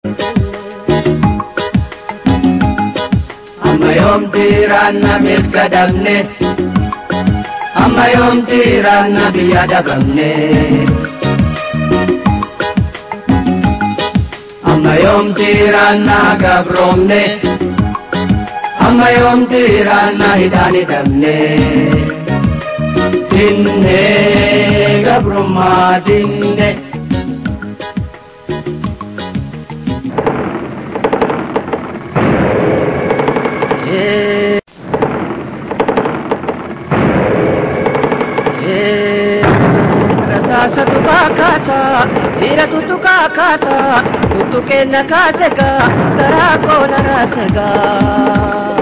amma yoomti raanna mirga dhabne amma yoomti raanna biyya dhabamne amma yoomti raanna gabroomne amma yoomti raanna hidhaan hidhamne dinne gabrummaa dinne Rasaasa tukaa kaasaa, dhiira tutukaa kaasaa, tuttuqeenna kaasegaa, garaa koona raasegaa.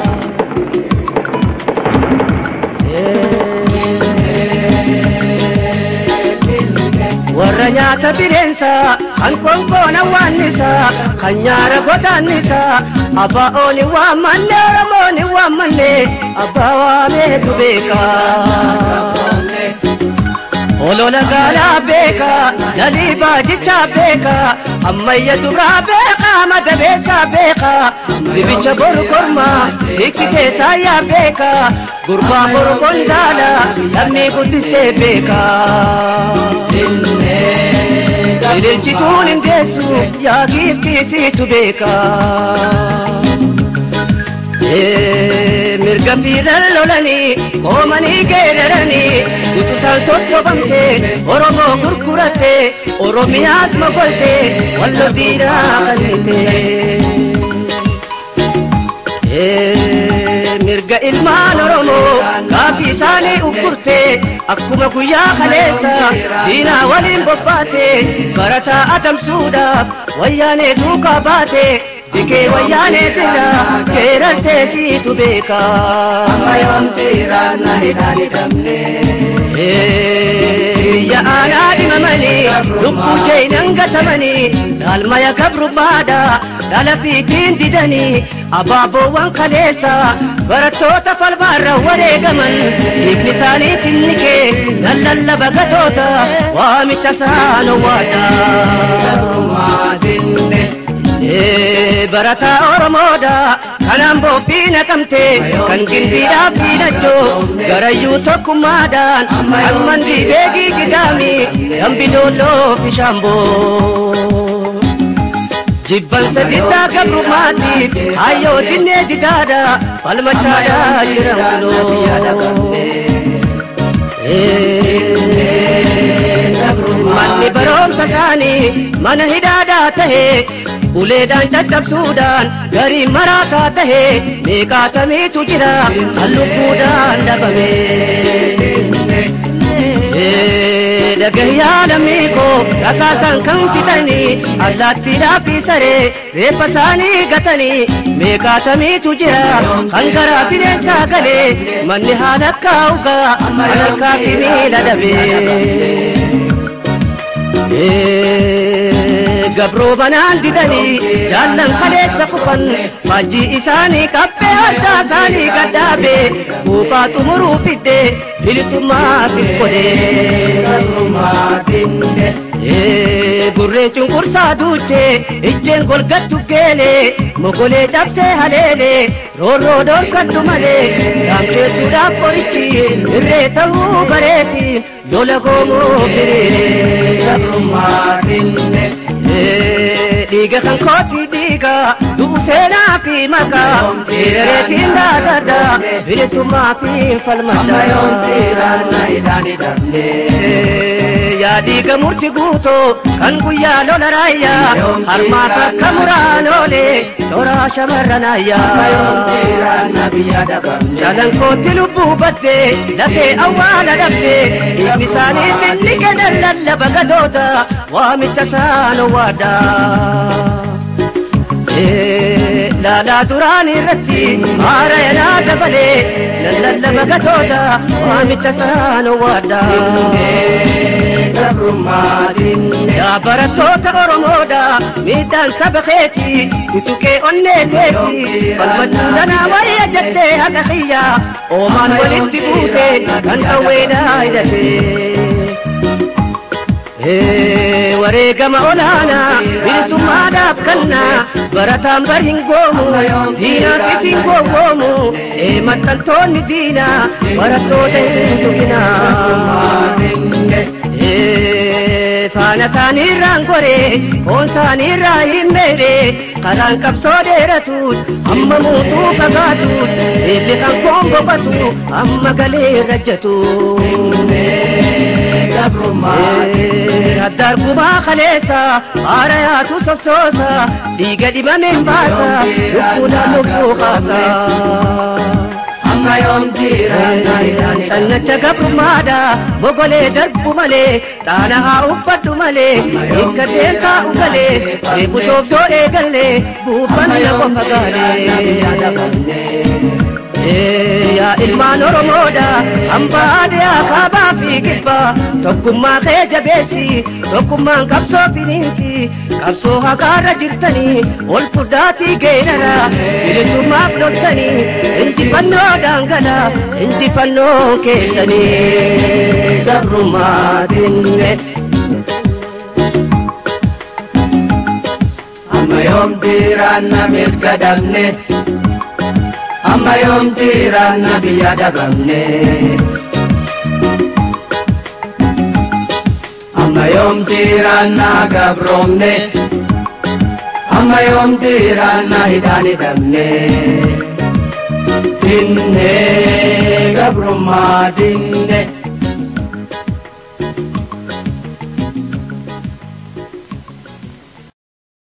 Warra nyaata bireensaa, kan konkoona waannisaa, kan nyaara godaannisaa, abbaa ooni waammanne Oromooni waammanne, abbaa waameetu beekaa. Olola gaalaa beekaa, lalii baajichaa beekaa, ammayya duraa beekaa, mata beesaa beekaa, dibicha boru kormaa, tiksitee saayyaa beekaa, gurbaa boru qondaalaa, lammii guddistee beekaa. Ililchituun hin deessu, yaa giiftii siitu beekaa. mirga fiiran lolanii koomanii geeraranii utusaan sossobamte oromoo gurguratte oromiyaas mogolte wallo diinaa kannite mirga ilmaan oromoo gaafii isaanii uggurte akkuma guyyaa kaleessa diinaa waliin bobbaate barataa adamsuudhaaf wayyaanee duukaa baate Dikee wayyaaneetina geerartee siitu beekaa. amma yoomti raanna hidhaan hidhamne Biyya aanaa dhimamanii lubbuu jeenan gatamanii dhaalmaya gabrummaadha dhala fiitiin didanii abaaboowwan kaleessa barattoota falmaarra wareegaman dhiigni isaanii tinnikee nan lallaba gatoota waamicha isaan owwaadha. gabrummaa dinne barataa oromoodha kanaan boobbii naqamte kan gimbiidhaaf fiilachoo garayyuu tokkummaadhaan kan mandii beekii gidaami dambi doolloo fishaamboo jibbansa diddaa gabrummaatiif hayyoo dinnee didaadha falmachaadha jiran manni baroomsa isaanii mana hidhaadaa tahee uleedhaan caccabsuudhaan garii maraataa tahee meeqaatamiitu jira kan lubbuudhaan dhabame. Dhagahyaa lammii koo rasaasan kan fixanii allaattiidhaaf fi saree reeffa isaanii gatanii meeqaatamiitu jira kan garaa bineensaa galee manni haala akka ugaa kan harkaa fi miila dhabee. gabroo banaan didanii jaallan kaleessa kufan faajjii isaanii qabbee addaa isaanii gaddaabe buufaa xumuruu fidde bilisummaa fidgodee gabrummaa dinne gurreen cunqursaa duuchee ijjeen golgattu geelee mogolee cabsee haleelee roorroo dhoorkaddu malee gaamseessuudhaaf qorichi irree ta'uu bareesi lola goomoo firiiree gabrummaa dinne dhiiga kan kooti dhiiga du'u seenaa fi maqaa hiriireetiin daadada bilisummaa fi amma yoomti falmadda raanna hidhaan hidhamne yaa dhiiga murti guutoo kan guyyaa lola raayyaa harmaaf akka muraan oolee toraa shamarran amma yoomti ayyaa raanna biyya dhabamne Jalan kootti lubbuu baddee lafee awwaala dhabdee dhiigni isaanii finni kennan lallaba gadoota waamicha isaan owwaadhaa. Laalaa duraan irratti haara yanaa dabalee nan lallaba gatoota waamicha isaan owwaadhaa. gabrummaa dinne Yaa barattoota Oromoodha miidhaan saba keeti si tuqee onnee teeti falmachuu danaa wayya jettee haqa kiyya oomaan walitti buute kan qawweedhaa hidhatee. wareegama olaanaa bilisummaadhaaf kannaa barataan bar hin goomu diinaafis hin gowwoomu maxxantoonni diinaa barattoota hin tuqinaa faana isaaniirraan goree foon isaaniirraa hin meere karaan qabsoo dheeratuut amma muutuu fagaatuut eebbi kan koon boqotu amma galee rajjatu addaar gubaa kaleessa haara yaatu sossoosa dhiiga dhibameen baasa lubbuudhaan lubbuu kaasa amma yoom jiraanna Xannacha gabrummaadha bogolee darbu malee xaana haa uffadhu malee hiikka deemtaa'u galee reefu soofdoo eegallee buufanna qofa gaalee. Yaa ilmaan Oromoodha hambaa adeeyaa kaabaa fi kibbaa tokkummaa kee jabeessi tokkummaan qabsoo finiinsi qabsoo haqaarra jirtanii ol furdaatii geerara bilisummaaf loltanii injifannoo daangala injifannoo keessanii gabrummaatinne. amma yoom jiraanna mirga dhabne amma yoom jiraanna biyya dhabamne amma yoom jiraanna gabroomne amma yoom jiraanna hidhaan hidhamne dinne gabrummaa dinne